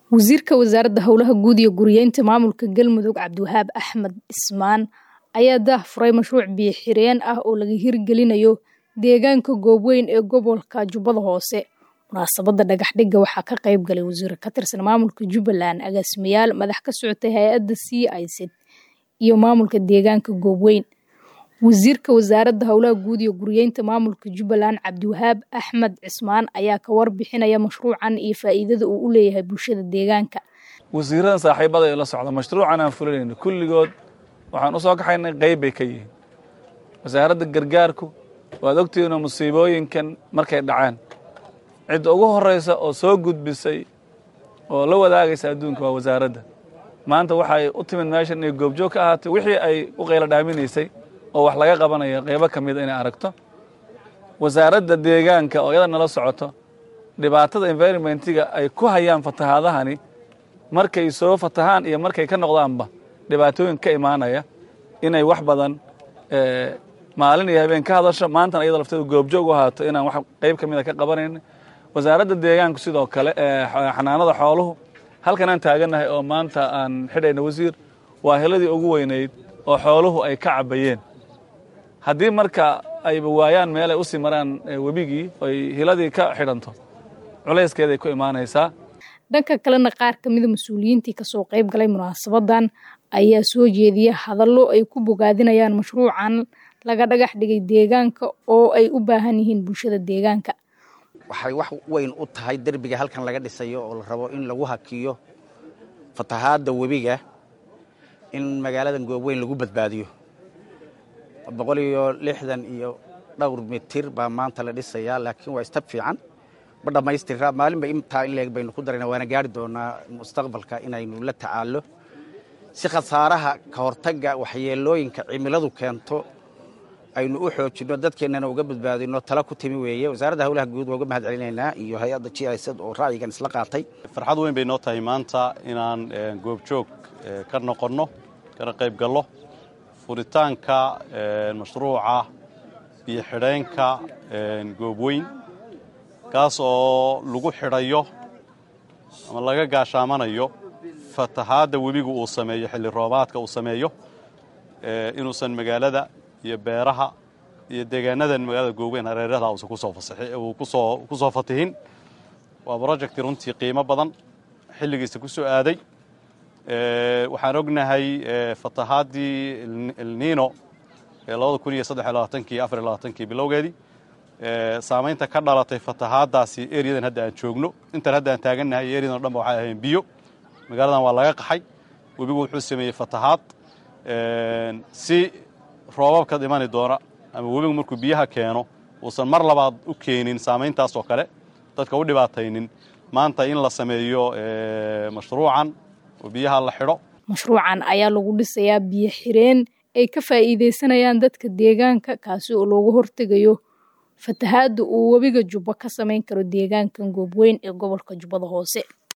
wasiirka wasaaradda howlaha guud iyo guriyeynta maamulka galmudug cabdiwahaab axmed dhismaan ayaa daah furay mashruuc biyo xireen ah oo laga hirgelinayo deegaanka goobweyn ee gobolka jubbada hoose munaasabadda dhagaxdhigga waxaa ka qayb galay wasiir ka tirsan maamulka jubbaland agaasimayaal madax ka socotay hay-adda c iced iyo maamulka deegaanka goobweyn wasiirka wasaaradda howlaha guud iyo guriyeynta maamulka jubbaland cabdiwahaab axmed cismaan ayaa ka warbixinaya mashruucan iyo faa'iidada uu u leeyahay bulshada deegaanka wasiiradan saaxiibada ee la socda mashruucan aan fulinayno kulligood waxaan u soo kaxaynay qayb bay ka yihiin wasaaradda gargaarku waad ogtihiinoo musiibooyinkan markay dhaceen cidda ugu horraysa oo soo gudbisay oo la wadaagaysa adduunka waa wasaaradda maanta waxay u timid meeshan inay goobjoog ka ahaatay wixii ay u qaylo dhaaminaysay oo wax laga qabanayo qaybo ka mida inay aragto wasaaradda deegaanka oo iyada nala socoto dhibaatada environmentiga ay ku hayaan fatahaadahani markay soo fatahaan iyo markay ka noqdaanba dhibaatooyin ka imaanaya inay wax badan maalin iyo habeen ka hadasho maantana iyada lafteedu goobjoog u ahaato inaan wax qayb ka mida ka qabanayna wasaaradda deegaanku sidoo kale xanaanada xooluhu halkan aan taagannahay oo maanta aan xidhayna wasiir waa heladii ugu weynayd oo xooluhu ay ka cabbayeen haddii marka ayba waayaan meel ay u sii maraan webigii oy hiladii ka xidhanto culayskeeday ku imaanaysaa dhanka kalena qaar ka mida mas-uuliyiintii kasoo qayb galay munaasabadan ayaa soo jeediya hadallo ay ku bogaadinayaan mashruucan laga dhagax dhigay deegaanka oo ay u baahan yihiin bulshada deegaanka waxay wax weyn u tahay derbiga halkan laga dhisayo oo la rabo in lagu hakiyo fatahaadda webiga in magaaladan goobweyn lagu badbaadiyo boqol iyo lixdan iyo dhowr mitir baa maanta la dhisayaa laakiin waa istab fiican ma dhammaystira maalinba intaa in leeg baynu ku darayna waana gaari doonaa mustaqbalka inaynu la tacaallo si khasaaraha ka hortagga waxyeelooyinka cimiladu keento aynu u xoojinno dadkeennana uga badbaadino tala ku timi weeye wasaaradda howlaha guud waa uga mahad celinaynaa iyo hay-adda g i sd oo ra'yigan isla qaatay farxad weyn bay noo tahay maanta inaan goobjoog ka noqonno kana qayb gallo furitaanka mashruuca biyo xidheenka goobweyn kaas oo lagu xidhayo ama laga gaashaamanayo fatahaadda webigu uu sameeyo xilli roobaadka uu sameeyo inuusan magaalada iyo beeraha iyo deegaanadan magaalada goobweyn hareeraha uusan ku soo fatihin waa brojecti runtii qiimo badan xilligiisa ku soo aaday waxaan ognahay fatahaadii elnino ee labada kun iyo saddex iyo labaatankii afar iyo labaatankii bilowgeedii saamaynta ka dhalatay fatahaadaasi eriyadan hadda aan joogno intan hadda aan taagannahay eriyadan o dhan ba waxay ahayn biyo magaaladan waa laga qaxay webigu wuxuu sameeyey fatahaad si roobabka imani doona ama webigu markuu biyaha keeno uusan mar labaad u keenin saamayntaas oo kale dadka u dhibaataynin maanta in la sameeyo mashruucan oo biyaha la xidho mashruucan ayaa lagu dhisayaa biyo xireen ay ka faa'iidaysanayaan dadka deegaanka kaasi oo looga hortegayo fatahaadda uu webiga jubbo ka samayn karo deegaankan goobweyn ee gobolka jubbada hoose